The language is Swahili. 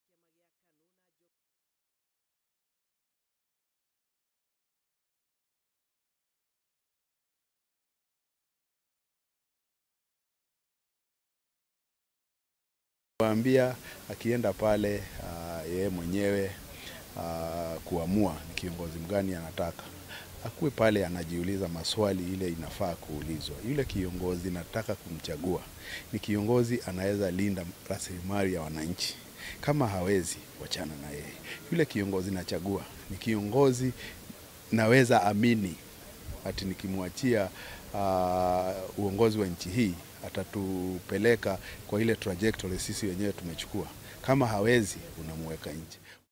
Waambia akienda pale uh, yeye mwenyewe uh, kuamua ni kiongozi mgani anataka akuwe pale anajiuliza maswali ile inafaa kuulizwa. Yule kiongozi nataka kumchagua ni kiongozi anaweza linda rasilimali ya wananchi. Kama hawezi, wachana na yeye. Yule kiongozi nachagua ni kiongozi naweza amini ati nikimwachia uh, uongozi wa nchi hii atatupeleka kwa ile trajectory sisi wenyewe tumechukua. Kama hawezi, unamweka nje.